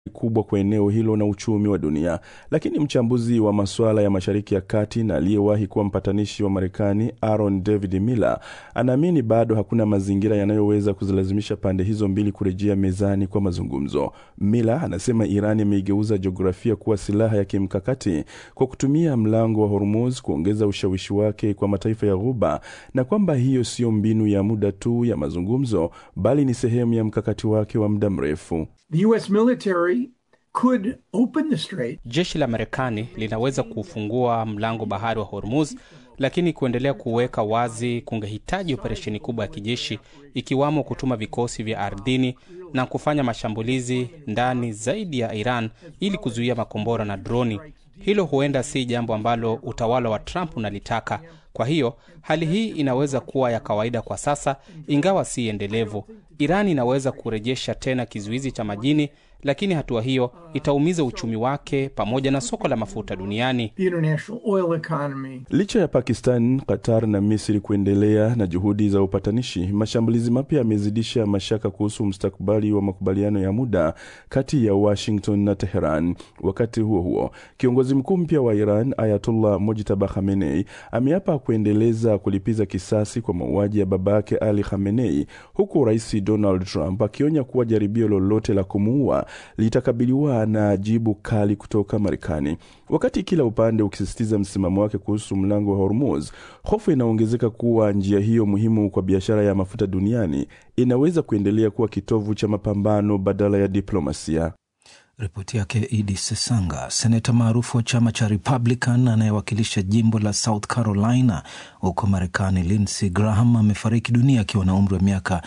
kubwa kwa eneo hilo na uchumi wa dunia. Lakini mchambuzi wa masuala ya Mashariki ya Kati na aliyewahi kuwa mpatanishi wa Marekani Aaron David Miller anaamini bado hakuna mazingira yanayoweza kuzilazimisha pande hizo mbili kurejea mezani kwa mazungumzo. Miller anasema Iran imeigeuza jiografia kuwa silaha ya kimkakati kwa kutumia mlango wa Hormuz kuongeza ushawishi wake kwa mataifa ya Ghuba na kwamba hiyo siyo mbinu ya muda tu ya mazungumzo bali ni sehemu ya mkakati wake wa muda mrefu. The US military could open the strait. Jeshi la Marekani linaweza kufungua mlango bahari wa Hormuz, lakini kuendelea kuweka wazi kungehitaji operesheni kubwa ya kijeshi, ikiwamo kutuma vikosi vya ardhini na kufanya mashambulizi ndani zaidi ya Iran ili kuzuia makombora na droni. Hilo huenda si jambo ambalo utawala wa Trump unalitaka. Kwa hiyo hali hii inaweza kuwa ya kawaida kwa sasa, ingawa si endelevu. Iran inaweza kurejesha tena kizuizi cha majini, lakini hatua hiyo itaumiza uchumi wake pamoja na soko la mafuta duniani. The international oil economy. Licha ya Pakistan, Qatar na Misri kuendelea na juhudi za upatanishi, mashambulizi mapya yamezidisha mashaka kuhusu mustakabali wa makubaliano ya muda kati ya Washington na Teheran. Wakati huo huo, kiongozi mkuu mpya wa Iran Ayatollah Mojtaba Khamenei ameapa kuendeleza kulipiza kisasi kwa mauaji ya babake Ali Khamenei, huku Rais Donald Trump akionya kuwa jaribio lolote la kumuua litakabiliwa na jibu kali kutoka Marekani. Wakati kila upande ukisisitiza msimamo wake kuhusu mlango wa Hormuz, hofu inaongezeka kuwa njia hiyo muhimu kwa biashara ya mafuta duniani inaweza kuendelea kuwa kitovu cha mapambano badala ya diplomasia. Ripoti yake Idi Sesanga. Seneta maarufu wa chama cha Republican anayewakilisha jimbo la South Carolina huko Marekani, Lindsey Graham amefariki dunia akiwa na umri wa miaka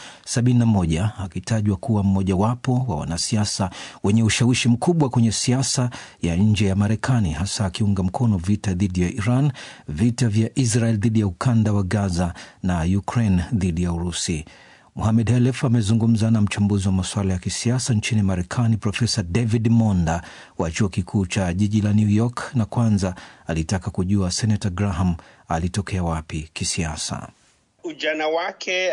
71 akitajwa kuwa mmojawapo wa wanasiasa wenye ushawishi mkubwa kwenye siasa ya nje ya Marekani, hasa akiunga mkono vita dhidi ya Iran, vita vya Israel dhidi ya ukanda wa Gaza na Ukraine dhidi ya Urusi. Muhamed Helef amezungumza na mchambuzi wa masuala ya kisiasa nchini Marekani, Profesa David Monda wa chuo kikuu cha jiji la New York, na kwanza alitaka kujua Senator Graham alitokea wapi kisiasa. Ujana wake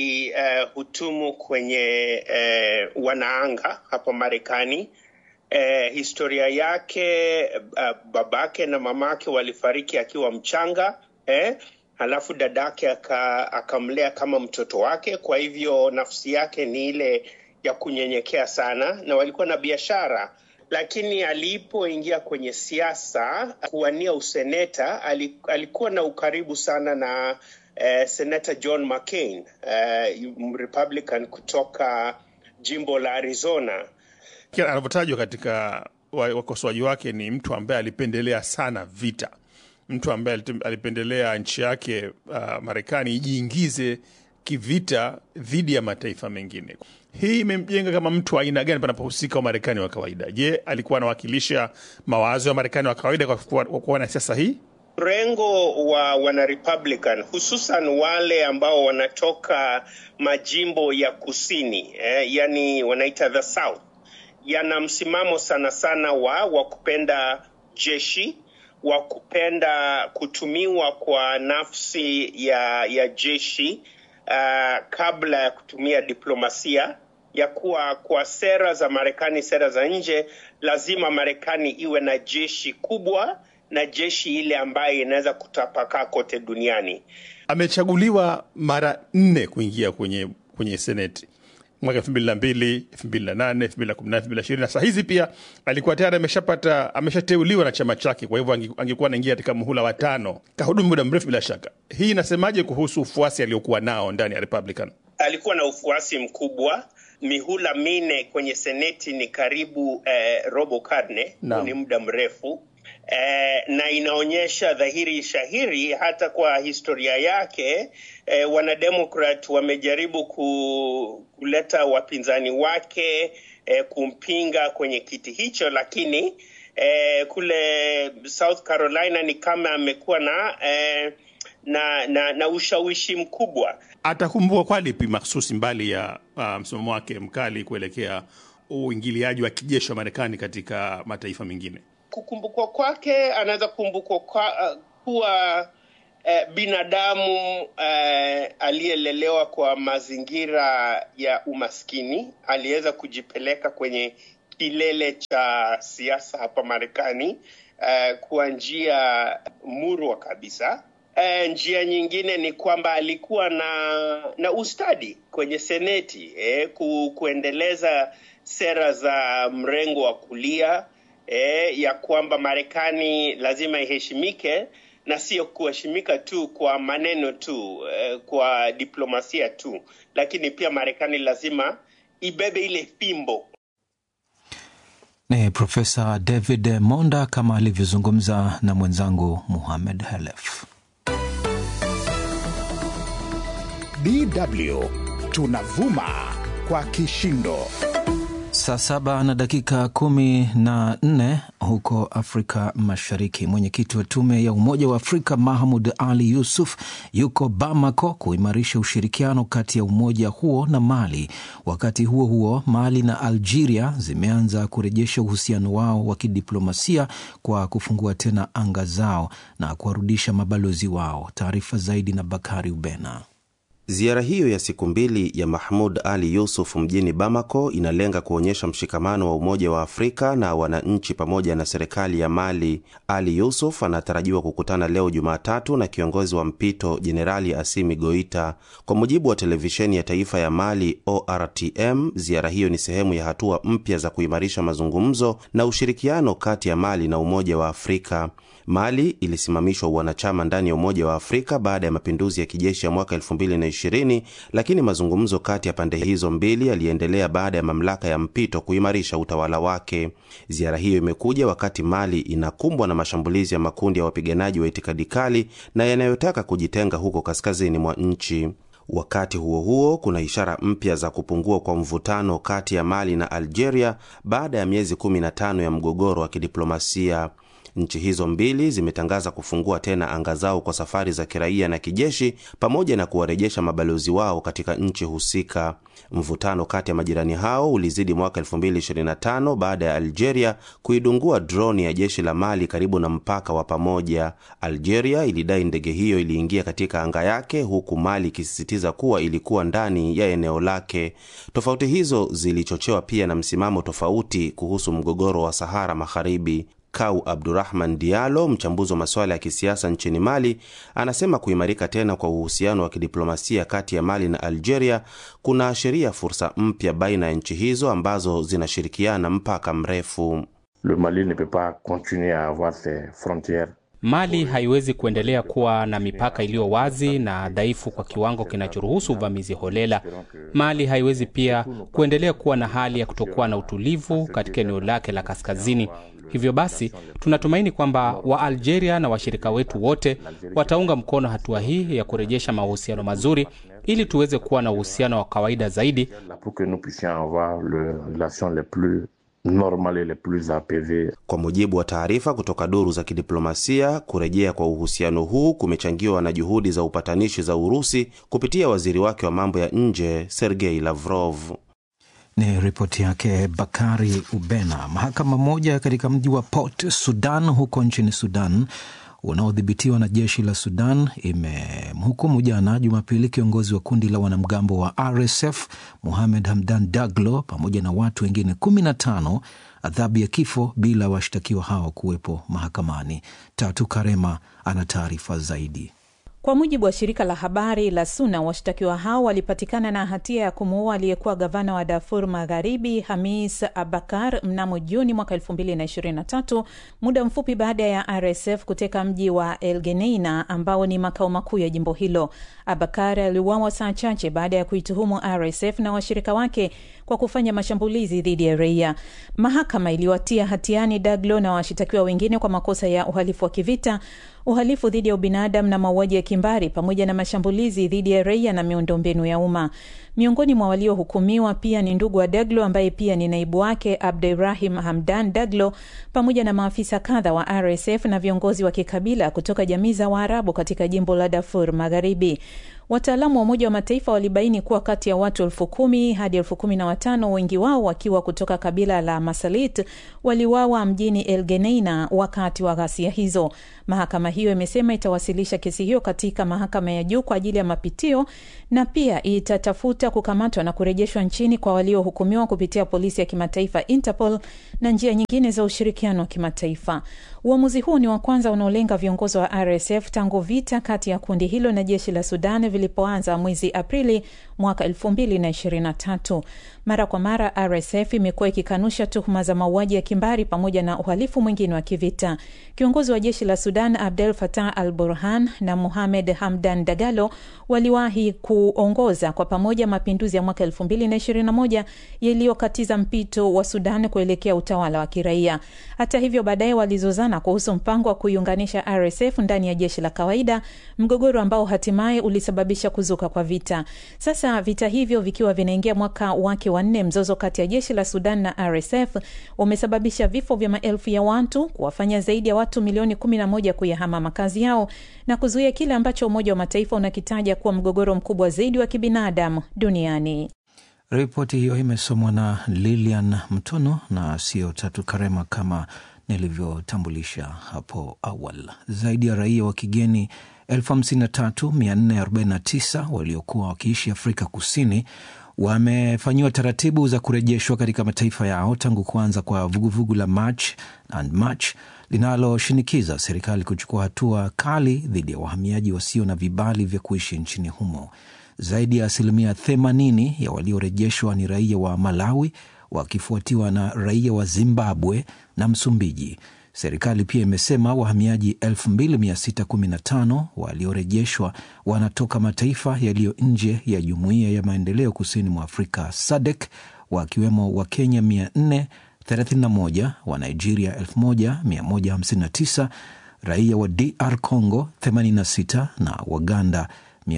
alihutumu uh, kwenye uh, wanaanga hapa Marekani. Uh, historia yake uh, babake na mamake walifariki akiwa mchanga eh? Halafu dadake akamlea kama mtoto wake. Kwa hivyo nafsi yake ni ile ya kunyenyekea sana, na walikuwa na biashara. Lakini alipoingia kwenye siasa kuwania useneta, alikuwa na ukaribu sana na eh, senata John McCain eh, Republican kutoka jimbo la Arizona. Anavyotajwa katika wakosoaji wake ni mtu ambaye alipendelea sana vita mtu ambaye alipendelea nchi yake uh, Marekani ijiingize kivita dhidi ya mataifa mengine. Hii imemjenga kama mtu aina gani panapohusika Wamarekani wa kawaida? Je, alikuwa anawakilisha mawazo ya Marekani wa kawaida kwa kuwa na siasa hii? Mrengo wa wana Republican hususan wale ambao wanatoka majimbo ya kusini eh, yani wanaita the South, yana msimamo sana sana wa wa kupenda jeshi wa kupenda kutumiwa kwa nafsi ya ya jeshi uh, kabla ya kutumia diplomasia ya kuwa kwa sera za Marekani, sera za nje, lazima Marekani iwe na jeshi kubwa na jeshi ile ambayo inaweza kutapakaa kote duniani. Amechaguliwa mara nne kuingia kwenye kwenye seneti mwaka elfu mbili na mbili elfu mbili na nane elfu mbili na kumi na elfu mbili na ishirini na saa hizi pia alikuwa tayari ameshapata ameshateuliwa na chama chake, kwa hivyo angekuwa anaingia katika muhula wa tano. Kahudumu muda mrefu bila shaka. Hii inasemaje kuhusu ufuasi aliokuwa nao ndani ya Republican? Alikuwa na ufuasi mkubwa, mihula minne kwenye seneti ni karibu eh, robo karne, ni muda mrefu eh, na inaonyesha dhahiri shahiri hata kwa historia yake eh, wanademokrat wamejaribu ku, kuleta wapinzani wake eh, kumpinga kwenye kiti hicho, lakini eh, kule South Carolina ni kama amekuwa na eh, na, na na ushawishi mkubwa. Atakumbukwa kwa lipi mahsusi mbali ya uh, msimamo wake mkali kuelekea uingiliaji wa kijeshi wa Marekani katika mataifa mengine? Kukumbukwa kwake, anaweza kukumbukwa kwa, uh, kuwa uh, binadamu uh, aliyelelewa kwa mazingira ya umaskini, aliweza kujipeleka kwenye kilele cha siasa hapa Marekani uh, kwa njia murwa kabisa. Uh, njia nyingine ni kwamba alikuwa na na ustadi kwenye seneti eh, ku, kuendeleza sera za mrengo wa kulia eh, ya kwamba Marekani lazima iheshimike na sio kuheshimika tu kwa maneno tu eh, kwa diplomasia tu, lakini pia Marekani lazima ibebe ile fimbo Ni Profesa David Monda kama alivyozungumza na mwenzangu Muhamed Halef. DW tunavuma kwa kishindo. Saa saba na dakika kumi na nne huko Afrika Mashariki. Mwenyekiti wa tume ya Umoja wa Afrika Mahmud Ali Yusuf yuko Bamako kuimarisha ushirikiano kati ya umoja huo na Mali. Wakati huo huo, Mali na Algeria zimeanza kurejesha uhusiano wao wa kidiplomasia kwa kufungua tena anga zao na kuwarudisha mabalozi wao. Taarifa zaidi na Bakari Ubena. Ziara hiyo ya siku mbili ya Mahmud Ali Yusuf mjini Bamako inalenga kuonyesha mshikamano wa Umoja wa Afrika na wananchi pamoja na serikali ya Mali. Ali Yusuf anatarajiwa kukutana leo Jumatatu na kiongozi wa mpito Jenerali Asimi Goita. Kwa mujibu wa televisheni ya taifa ya Mali ORTM, ziara hiyo ni sehemu ya hatua mpya za kuimarisha mazungumzo na ushirikiano kati ya Mali na Umoja wa Afrika. Mali ilisimamishwa uwanachama ndani ya Umoja wa Afrika baada ya mapinduzi ya kijeshi ya mwaka 2020 lakini mazungumzo kati ya pande hizo mbili yaliendelea baada ya mamlaka ya mpito kuimarisha utawala wake. Ziara hiyo imekuja wakati Mali inakumbwa na mashambulizi ya makundi ya wapiganaji wa itikadi kali na yanayotaka kujitenga huko kaskazini mwa nchi. Wakati huo huo, kuna ishara mpya za kupungua kwa mvutano kati ya Mali na Algeria baada ya miezi 15 ya mgogoro wa kidiplomasia. Nchi hizo mbili zimetangaza kufungua tena anga zao kwa safari za kiraia na kijeshi pamoja na kuwarejesha mabalozi wao katika nchi husika. Mvutano kati ya majirani hao ulizidi mwaka 2025 baada ya Algeria kuidungua droni ya jeshi la Mali karibu na mpaka wa pamoja. Algeria ilidai ndege hiyo iliingia katika anga yake, huku Mali ikisisitiza kuwa ilikuwa ndani ya eneo lake. Tofauti hizo zilichochewa pia na msimamo tofauti kuhusu mgogoro wa Sahara Magharibi. Kau Abdurahman Diallo, mchambuzi wa masuala ya kisiasa nchini Mali, anasema kuimarika tena kwa uhusiano wa kidiplomasia kati ya Mali na Algeria kunaashiria fursa mpya baina ya nchi hizo ambazo zinashirikiana mpaka mrefu. Le Mali ne peut pas continuer à avoir ses frontières Mali haiwezi kuendelea kuwa na mipaka iliyo wazi na dhaifu kwa kiwango kinachoruhusu uvamizi holela. Mali haiwezi pia kuendelea kuwa na hali ya kutokuwa na utulivu katika eneo lake la kaskazini. Hivyo basi, tunatumaini kwamba Waalgeria na washirika wetu wote wataunga mkono hatua hii ya kurejesha mahusiano mazuri ili tuweze kuwa na uhusiano wa kawaida zaidi pour que nous puissions avoir le relations les plus normales et les plus apaisées. Kwa mujibu wa taarifa kutoka duru za kidiplomasia, kurejea kwa uhusiano huu kumechangiwa na juhudi za upatanishi za Urusi kupitia waziri wake wa mambo ya nje Sergei Lavrov. Ni ripoti yake Bakari Ubena. Mahakama moja katika mji wa Port Sudan huko nchini Sudan unaodhibitiwa na jeshi la Sudan imemhukumu jana Jumapili kiongozi wa kundi la wanamgambo wa RSF Mohamed Hamdan Daglo pamoja na watu wengine kumi na tano adhabu ya kifo bila washtakiwa hao kuwepo mahakamani. Tatu Karema ana taarifa zaidi. Kwa mujibu wa shirika la habari la SUNA, washtakiwa hao walipatikana na hatia ya kumuua aliyekuwa gavana wa Darfur Magharibi Hamis Abakar mnamo Juni mwaka 2023 muda mfupi baada ya RSF kuteka mji wa El Geneina ambao ni makao makuu ya jimbo hilo. Abakar aliuawa saa chache baada ya kuituhumu RSF na washirika wake kwa kufanya mashambulizi dhidi ya raia. Mahakama iliwatia hatiani Daglo na washitakiwa wengine kwa makosa ya uhalifu wa kivita, uhalifu dhidi ya ubinadamu na mauaji ya kimbari pamoja na mashambulizi dhidi ya raia na miundombinu ya umma. Miongoni mwa waliohukumiwa pia ni ndugu wa Daglo ambaye pia ni naibu wake Abdurahim Hamdan Daglo pamoja na maafisa kadha wa RSF na viongozi wa kikabila kutoka jamii za Waarabu katika jimbo la Darfur Magharibi. Wataalamu wa Umoja wa Mataifa walibaini kuwa kati ya watu elfu kumi hadi elfu kumi na watano wengi wao wakiwa kutoka kabila la Masalit waliwawa mjini El Geneina wakati wa ghasia hizo. Mahakama hiyo imesema itawasilisha kesi hiyo katika mahakama ya juu kwa ajili ya mapitio na pia itatafuta sita kukamatwa na kurejeshwa nchini kwa waliohukumiwa kupitia polisi ya kimataifa Interpol na njia nyingine za ushirikiano wa kimataifa. Uamuzi huu ni wa kwanza unaolenga viongozi wa RSF tangu vita kati ya kundi hilo na jeshi la Sudan vilipoanza mwezi Aprili mwaka 2023. Mara kwa mara RSF imekuwa ikikanusha tuhuma za mauaji ya kimbari pamoja na uhalifu mwingine wa kivita. Kiongozi wa jeshi la Sudan Abdel Fattah al Burhan na Mohamed Hamdan Dagalo waliwahi kuongoza kwa pamoja mapinduzi ya mwaka 2021 yaliyokatiza mpito wa Sudan kuelekea utawala wa kiraia. Hata hivyo, baadaye walizozana kuhusu mpango wa kuiunganisha RSF ndani ya jeshi la kawaida, mgogoro ambao hatimaye ulisababisha kuzuka kwa vita. Sasa vita hivyo vikiwa vinaingia mwaka wake wa nne, mzozo kati ya jeshi la Sudan na RSF umesababisha vifo vya maelfu ya watu, kuwafanya zaidi ya watu milioni 11 kuyahama makazi yao na kuzuia kile ambacho Umoja wa Mataifa unakitaja kuwa mgogoro mkubwa zaidi wa kibinadamu duniani. Ripoti hiyo imesomwa na Lilian Mtono na sio Tatu Karema kama nilivyotambulisha hapo awali. Zaidi ya raia wa kigeni 53449 waliokuwa wakiishi Afrika Kusini wamefanyiwa taratibu za kurejeshwa katika mataifa yao tangu kuanza kwa vuguvugu la March and March linaloshinikiza serikali kuchukua hatua kali dhidi ya wahamiaji wasio na vibali vya kuishi nchini humo. Zaidi ya asilimia 80 ya waliorejeshwa ni raia wa Malawi, wakifuatiwa na raia wa Zimbabwe na Msumbiji. Serikali pia imesema wahamiaji 2615 waliorejeshwa wanatoka mataifa yaliyo nje ya jumuiya ya maendeleo kusini mwa Afrika SADC, wakiwemo wa Kenya 431, wa Nigeria 1159, raia wa DR Congo 86 na Waganda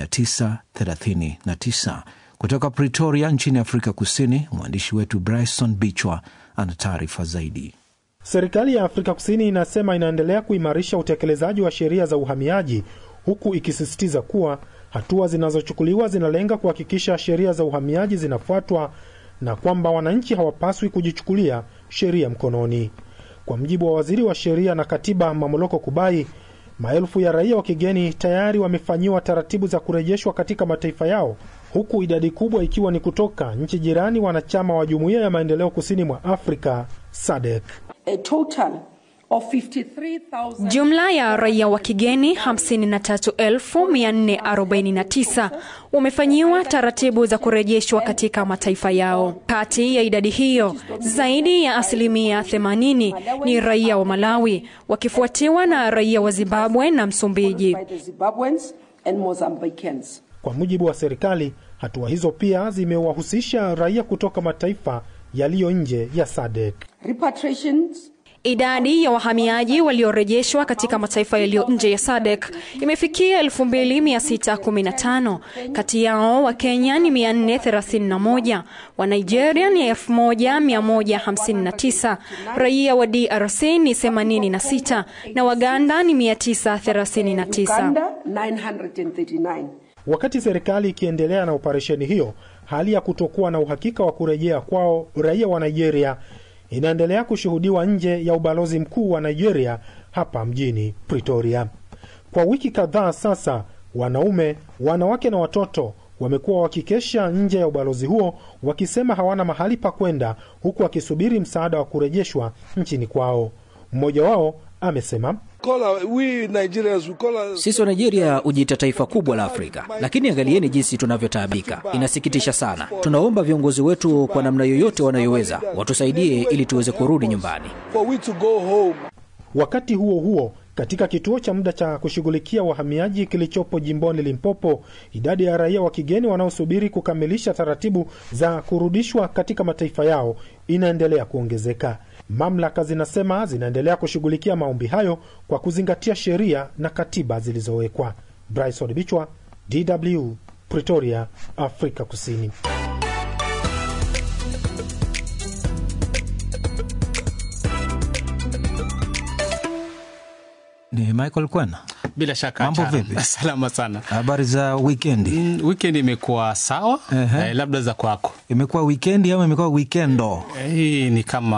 939. Kutoka Pretoria nchini Afrika Kusini, mwandishi wetu Bryson Bichwa ana taarifa zaidi. Serikali ya Afrika Kusini inasema inaendelea kuimarisha utekelezaji wa sheria za uhamiaji huku ikisisitiza kuwa hatua zinazochukuliwa zinalenga kuhakikisha sheria za uhamiaji zinafuatwa na kwamba wananchi hawapaswi kujichukulia sheria mkononi. Kwa mjibu wa waziri wa sheria na katiba Mamoloko Kubai, maelfu ya raia wa kigeni tayari wamefanyiwa taratibu za kurejeshwa katika mataifa yao, huku idadi kubwa ikiwa ni kutoka nchi jirani wanachama wa jumuiya ya maendeleo kusini mwa Afrika SADC. A total of 53,000 Jumla ya raia wa kigeni 53449 wamefanyiwa taratibu za kurejeshwa katika mataifa yao. Kati ya idadi hiyo, zaidi ya asilimia 80 ni raia wa Malawi, wakifuatiwa na raia wa Zimbabwe na Msumbiji. by the Zimbabweans and Mozambicans. Kwa mujibu wa serikali, hatua hizo pia zimewahusisha raia kutoka mataifa yaliyo nje ya SADC. Repatriations Idadi ya wahamiaji waliorejeshwa katika mataifa yaliyo nje ya SADC imefikia 2615. Kati yao wa Kenya ni 431, wa Nigeria ni 1159, raia wa DRC ni 86 na Waganda ni 939. Uganda 939. Wakati serikali ikiendelea na operesheni hiyo, hali ya kutokuwa na uhakika wa kurejea kwao raia wa Nigeria inaendelea kushuhudiwa nje ya ubalozi mkuu wa Nigeria hapa mjini Pretoria. Kwa wiki kadhaa sasa, wanaume, wanawake na watoto wamekuwa wakikesha nje ya ubalozi huo wakisema hawana mahali pa kwenda, huku wakisubiri msaada wa kurejeshwa nchini kwao. Mmoja wao amesema Sisi wa Nigeria hujiita taifa kubwa la Afrika, lakini angalieni jinsi tunavyotaabika. Inasikitisha sana. Tunaomba viongozi wetu kwa namna yoyote wanayoweza watusaidie ili tuweze kurudi nyumbani. Wakati huo huo, katika kituo cha muda cha kushughulikia wahamiaji kilichopo jimboni Limpopo, idadi ya raia wa kigeni wanaosubiri kukamilisha taratibu za kurudishwa katika mataifa yao inaendelea kuongezeka. Mamlaka zinasema zinaendelea kushughulikia maombi hayo kwa kuzingatia sheria na katiba zilizowekwa. Bryson Bichwa, DW, Pretoria, Afrika Kusini. Ni Michael Kwena. Bila shaka Mambo Charo. vipi? Salama sana. Habari za wikendi? Mm, weekend imekuwa sawa Ehe. eh, labda za kwako Imekuwa wikendi ama imekuwa wikendo? Eh, hii ni kama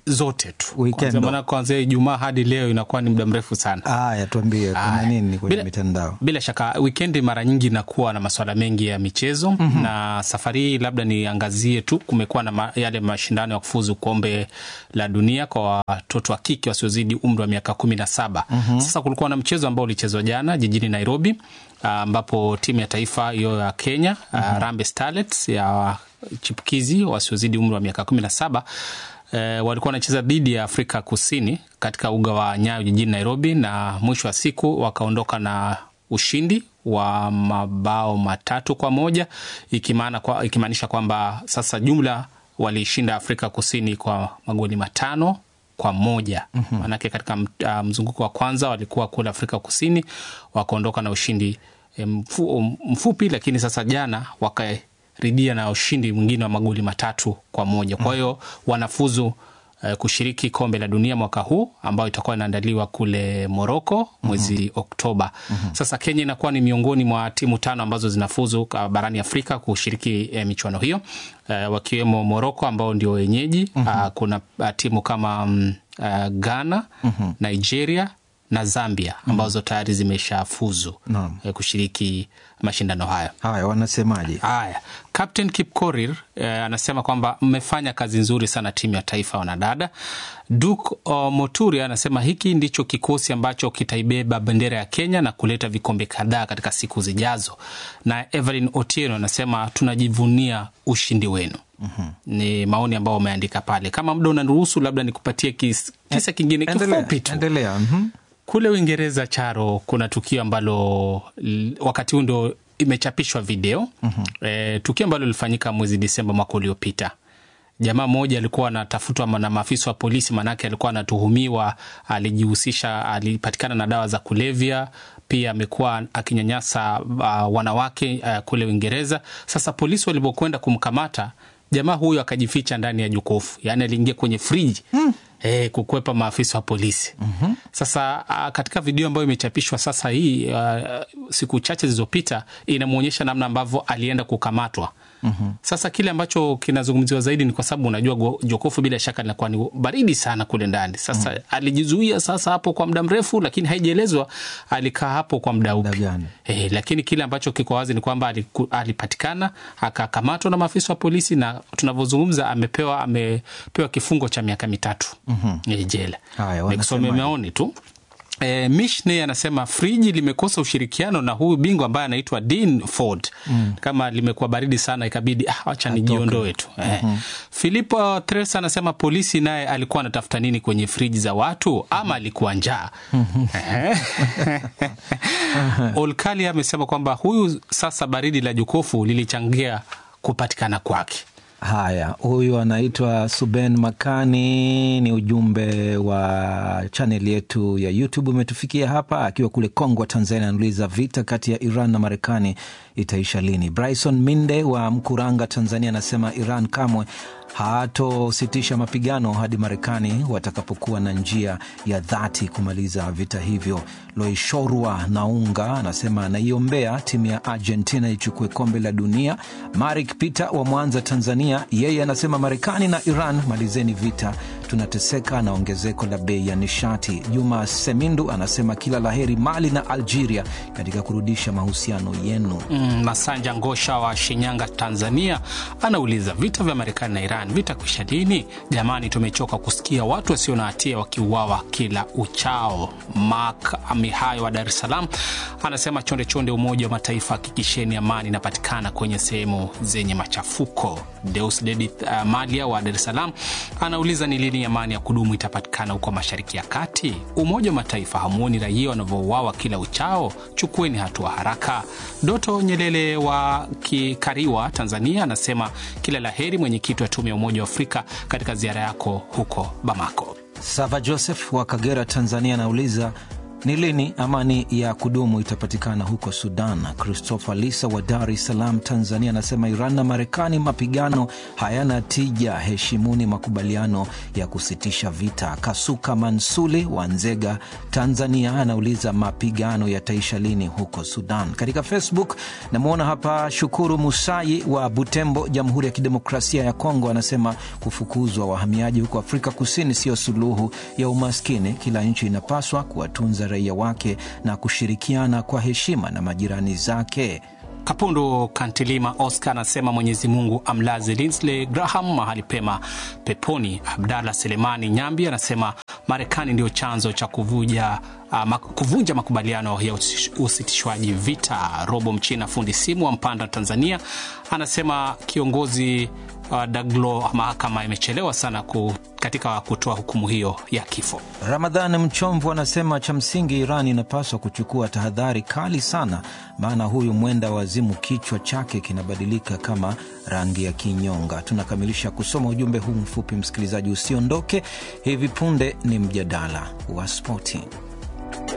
zote tu Weekend. Kwanzia- maana kuanzia Ijumaa hadi leo inakuwa ni muda mrefu sana. Haya, tuambie kuna Aya. nini kwenye Bila- mitandao? Bila shaka wikendi mara nyingi inakuwa na masuala mengi ya michezo Mhm. na safari hii labda niangazie tu, kumekuwa na ma, yale mashindano ya kufuzu kombe la dunia kwa watoto wa kike wasiozidi umri wa miaka kumi na saba. Mhm. Sasa kulikuwa na mchezo ambao ulichezwa jana jijini Nairobi ah, ambapo timu ya taifa hiyo ya Kenya mm Harambee Starlets ya chipukizi wasiozidi umri wa miaka kumi na saba eh, walikuwa wanacheza dhidi ya Afrika Kusini katika uga wa Nyayo jijini Nairobi, na mwisho wa siku wakaondoka na ushindi wa mabao matatu kwa moja ikimaana kwa, ikimaanisha kwamba sasa jumla waliishinda Afrika Kusini kwa magoli matano kwa moja Mhm. maanake katika m- ah, mzunguko wa kwanza walikuwa kule Afrika Kusini wakaondoka na ushindi eh, mfu, mfupi, lakini sasa jana wakaridia na ushindi mwingine wa magoli matatu kwa moja. Kwa hiyo wanafuzu eh, kushiriki kombe la dunia mwaka huu ambayo itakuwa inaandaliwa kule Moroko mwezi Oktoba. Sasa Kenya inakuwa ni miongoni mwa timu tano ambazo zinafuzu ka- barani Afrika kushiriki eh, michuano hiyo eh, wakiwemo Moroko ambao ndio wenyeji. Ah, kuna ah, timu kama mm, ah, Ghana, Nigeria na Zambia ambazo tayari zimeshafuzu Naam. eh, kushiriki mashindano hayo. Haya, wanasemaje? Haya, Captain Kipkorir eh, anasema kwamba mmefanya kazi nzuri sana timu ya taifa ya wanadada. Duke uh, Moturi anasema hiki ndicho kikosi ambacho kitaibeba bendera ya Kenya na kuleta vikombe kadhaa katika siku zijazo. Na Evelyn Otieno anasema tunajivunia ushindi wenu. Ni maoni ambayo umeandika pale. Kama muda unaruhusu, labda nikupatie kis, kisa kingine Endelea, kifupi tu. endelea. mhm. Kule Uingereza, Charo, kuna tukio ambalo l- wakati huu ndo imechapishwa video Mhm. e, tukio ambalo lilifanyika mwezi Disemba mwaka uliopita. Jamaa mmoja alikuwa anatafutwa na maafisa wa polisi, maanake alikuwa anatuhumiwa, alijihusisha, alipatikana na dawa za kulevya, pia amekuwa akinyanyasa uh, wanawake uh, kule Uingereza. Sasa polisi walipokwenda kumkamata jamaa huyo akajificha ndani ya jokofu, yaani aliingia kwenye friji eh, kukwepa maafisa wa polisi. Sasa ah, katika video ambayo imechapishwa sasa hii ah, siku chache zilizopita inamwonyesha namna ambavyo alienda kukamatwa. Sasa kile ambacho kinazungumziwa zaidi ni kwa sababu unajua go- jokofu bila shaka linakuwa ni baridi sana kule ndani. Sasa alijizuia sasa hapo kwa muda mrefu, lakini haijaelezwa alikaa hapo kwa muda upi. Eh, lakini kile ambacho kiko wazi ni kwamba aliku- alipatikana akakamatwa na maafisa wa polisi, na tunavyozungumza amepewa amepewa kifungo cha miaka mitatu Mhm. eh, jela. Haya, Nikusomea wanasemaje? maoni tu. E, Mishney anasema friji limekosa ushirikiano na huyu bingwa ambaye anaitwa Dean Ford. Mm. Kama limekuwa baridi sana ikabidi ah, wacha nijiondoe tu. Eh. Mhm. Filipo Tres anasema polisi naye alikuwa anatafuta nini kwenye friji za watu ama alikuwa njaa. Eh. Olkali amesema kwamba huyu sasa baridi la jokofu lilichangia kupatikana kwake. Haya, huyu anaitwa Suben Makani, ni ujumbe wa chaneli yetu ya YouTube umetufikia hapa, akiwa kule Kongwa, Tanzania. Anauliza vita kati ya Iran na Marekani itaisha lini? Bryson Minde wa Mkuranga, Tanzania, anasema Iran kamwe hatositisha mapigano hadi Marekani watakapokuwa na njia ya dhati kumaliza vita hivyo. Loishorwa Naunga anasema anaiombea timu ya Argentina ichukue kombe la dunia. Marik Peter wa Mwanza, Tanzania, yeye anasema Marekani na Iran malizeni vita, tunateseka na ongezeko la bei ya nishati. Juma Semindu anasema kila laheri Mali na Algeria katika kurudisha mahusiano yenu. Mm, Masanja Ngosha wa Shinyanga, Tanzania anauliza vita vya Marekani na Iran vitakwisha lini? Jamani, tumechoka kusikia watu wasio na hatia wakiuawa kila uchao. Mark Mihayo wa Dar es Salaam anasema chonde chonde, Umoja wa Mataifa hakikisheni amani inapatikana kwenye sehemu zenye machafuko. Deus Dedith uh, Malia wa Dar es Salaam anauliza ni lini amani ya kudumu itapatikana huko Mashariki ya Kati? Umoja wa Mataifa hamuoni raia wanavyouawa kila uchao? Chukueni hatua haraka. Doto Nyelele wa Kikariwa, Tanzania anasema kila laheri mwenyekiti wa tume ya Umoja wa Afrika katika ziara yako huko Bamako. Sava Joseph wa Kagera, Tanzania anauliza Ni lini amani ya kudumu itapatikana huko Sudan? Christopher Lisa wa Dar es Salaam, Tanzania, anasema Iran na Marekani, mapigano hayana tija, heshimuni makubaliano ya kusitisha vita. Kasuka Mansuli wa Nzega, Tanzania, anauliza mapigano yataisha lini huko Sudan? Katika Facebook namwona hapa Shukuru Musai wa Butembo, Jamhuri ya Kidemokrasia ya Kongo, anasema kufukuzwa wahamiaji huko Afrika Kusini sio suluhu ya umaskini. Kila nchi inapaswa kuwatunza raia wake na kushirikiana kwa heshima na majirani zake. Kapundu Kantilima Oscar anasema Mwenyezi Mungu amlaze Lindsey Graham mahali pema peponi. Abdallah Selemani Nyambi anasema Marekani ndio chanzo cha kuvuja Uh, mak kuvunja makubaliano ya usitishwaji vita. Robo Mchina fundi simu wa Mpanda, Tanzania, anasema kiongozi uh, Daglo, mahakama imechelewa sana ku, katika kutoa hukumu hiyo ya kifo. Ramadhan Mchomvu anasema cha msingi Iran inapaswa kuchukua tahadhari kali sana, maana huyu mwenda wazimu kichwa chake kinabadilika kama rangi ya kinyonga. Tunakamilisha kusoma ujumbe huu mfupi, msikilizaji, usiondoke. Hivi punde ni mjadala wa spoti.